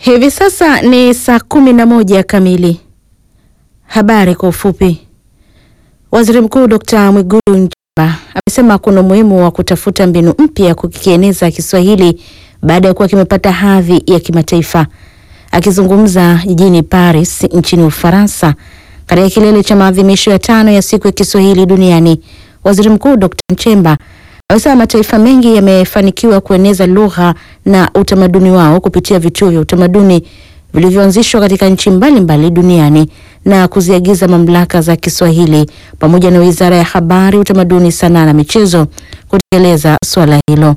Hivi sasa ni saa kumi na moja kamili. Habari kwa ufupi. Waziri Mkuu Dr. Mwigulu Nchemba amesema kuna umuhimu wa kutafuta mbinu mpya ya kukieneza Kiswahili baada ya kuwa kimepata hadhi ya kimataifa. Akizungumza jijini Paris nchini Ufaransa katika kilele cha maadhimisho ya tano ya siku ya Kiswahili duniani, Waziri Mkuu Dr. Nchemba amesema mataifa mengi yamefanikiwa kueneza lugha na utamaduni wao kupitia vituo vya utamaduni vilivyoanzishwa katika nchi mbalimbali duniani na kuziagiza mamlaka za Kiswahili pamoja na Wizara ya Habari, Utamaduni, Sanaa na Michezo kutekeleza suala hilo.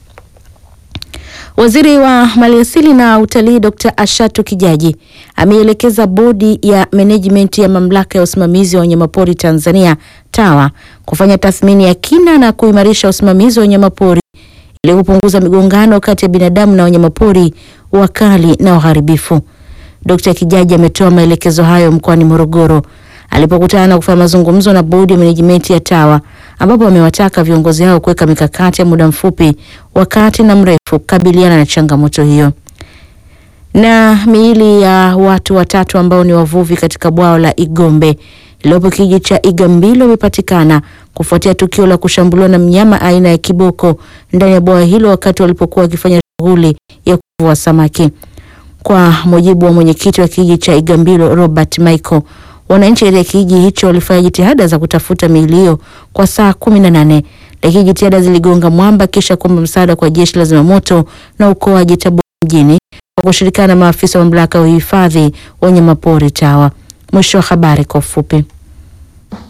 Waziri wa Maliasili na Utalii Dr. Ashatu Kijaji ameielekeza Bodi ya Management ya Mamlaka ya Usimamizi wa Wanyamapori Tanzania TAWA kufanya tathmini ya kina na kuimarisha usimamizi wa wanyamapori ili kupunguza migongano kati ya binadamu na wanyamapori wakali na waharibifu. Dr. Kijaji ametoa maelekezo hayo mkoani Morogoro alipokutana na kufanya mazungumzo na Bodi ya Management ya TAWA ambapo amewataka viongozi hao kuweka mikakati ya muda mfupi, wakati na mrefu kukabiliana na changamoto hiyo. Na miili ya watu watatu ambao ni wavuvi katika bwawa la Igombe lililopo kijiji cha Igambilo imepatikana kufuatia tukio la kushambuliwa na mnyama aina ya kiboko ndani ya bwawa hilo wakati walipokuwa wakifanya shughuli ya kuvua samaki. Kwa mujibu wa mwenyekiti wa kijiji cha Igambilo Robert Michael, wananchi katika kijiji hicho walifanya jitihada za kutafuta miili hiyo kwa saa kumi na nane lakini jitihada ziligonga mwamba kisha kuomba msaada kwa jeshi la zimamoto na uokoaji Tabora mjini kwa kushirikiana na maafisa wa mamlaka ya uhifadhi wa wanyamapori TAWA. Mwisho wa habari kwa ufupi.